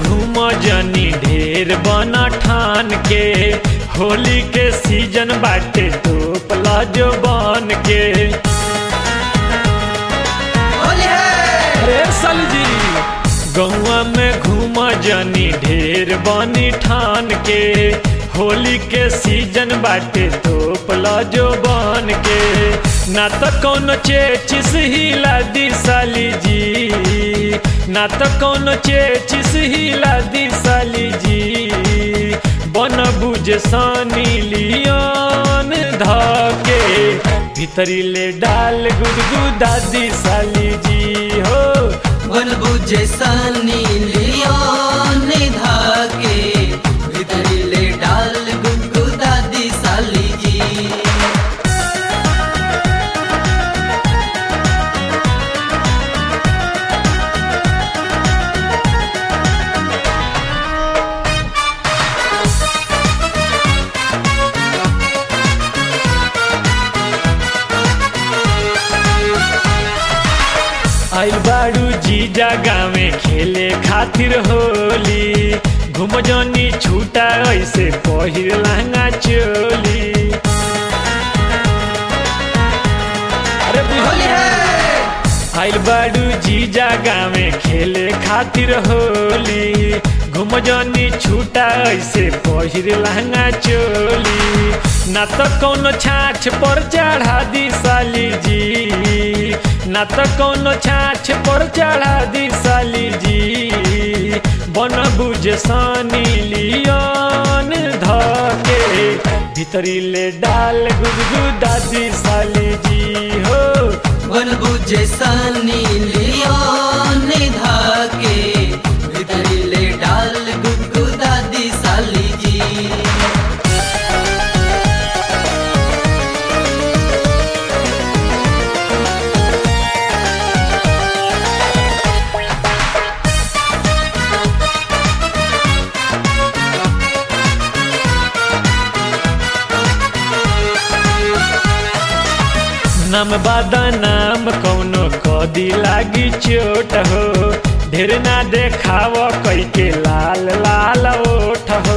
घूम जनी ढेर बना ठान के होली के सीजन बाटे तो प्लाजो बन के होली है अरे साली जी गौआ में घूम जनी ढेर बनी ठान के होली के सीजन बाटे तो प्लाजो बन के ना तो कौन चेचिस हिला दी साली जी ना तो कौन चेचिस हिला दी साली जी बन बुझ सानी लियान धके भीतरी ले डाल गुदगु दादी साली जी हो बन बुझे सनी लियोन धागे भीतरी ले डाल गुगु दादी साली जी आइल बाड़ू जीजा गावे खेले खातिर होली घूम जनी छूटा ऐसे पहिर लहंगा चोली अरे होली बुझली है आइल बाड़ू जीजा गावे खेले खातिर होली घूम जनी छूटा ऐसे पहिर लहंगा चोली ना तो कौनो छाछ पर चढ़ा दी साली जी ना तो कौनो छाछ पर चढ़ा दी साली जी बन बुझ सानी लियान धके भीतरी ले डाल गुदगु दादी साली जी हो बन बुझे सनी लियोन धागे भीतरी ले डाल गुगु दादी साली जी नाम बादा नाम कौनो कदी लागी चोट हो ढेर ना देखाव कई के लाल लाल ओठ हो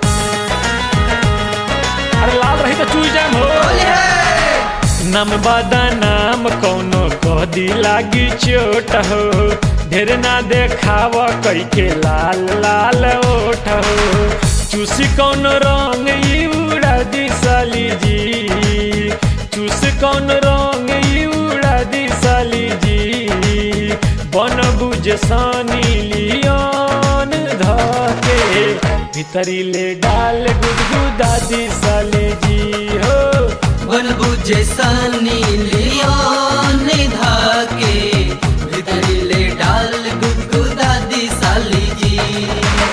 अरे लाल रही तो चूई जाम हो होली है नाम बादा नाम कौनो कदी लागी चोट हो ढेर ना देखाव कई के लाल लाल ओठ हो चूसी कौन रंग ई उड़ा दी साली जी चूस कौन रंग ई उड़ा दी साली जी बन बुझ सानी लियान धके भीतरी ले डाल गुदगु दादी साली जी हो बन बुझे सनी लियोन धागे भीतरी ले डाल गुगु दादी साली जी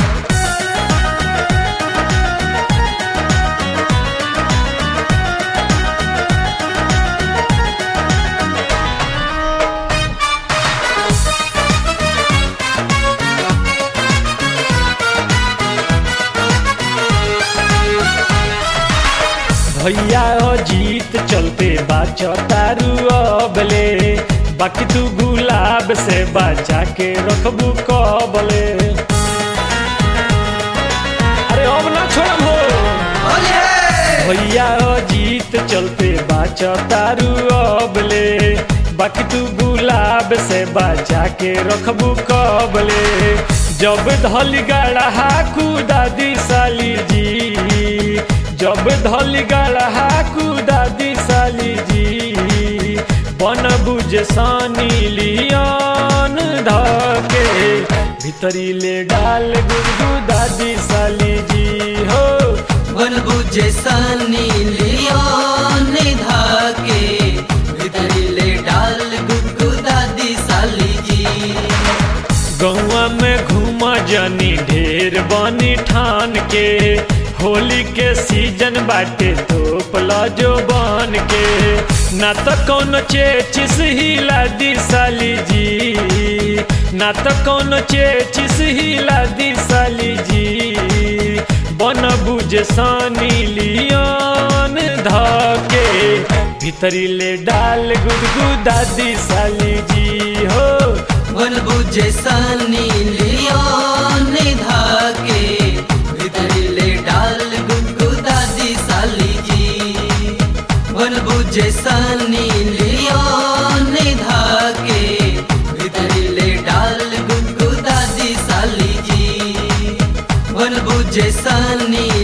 भैया ओ जीत चलते बाचो तारू अबले बाकी तू गुलाब से बचा के रखबू कबले अरे अब ना छोड़म हो होली है भैया ओ जीत चलते बाचो तारू अबले बाकी तू गुलाब से बचा के रखबू कबले जब धल गढ़ा दादी साली जी जब धल गढ़ा दादी साली जी बन बुझ सानी लियान धके भीतरी ले डाल गुदगु दादी साली जी हो बन बुझे सनी लियोन धागे भीतरी ले डाल गुगु दादी साली जी गौआ में घूम जनी ढेर बनी ठान के होली के सीजन बाटे तो प्लाजो बन के ना तो कौन चेचिस हिला दी साली जी ना तो कौन चेचिस हिला दी साली जी बन बुझ सानी लियान धके भीतरी ले डाल गुदगु दादी साली जी हो बन बुझे सनी लियोन जैसनी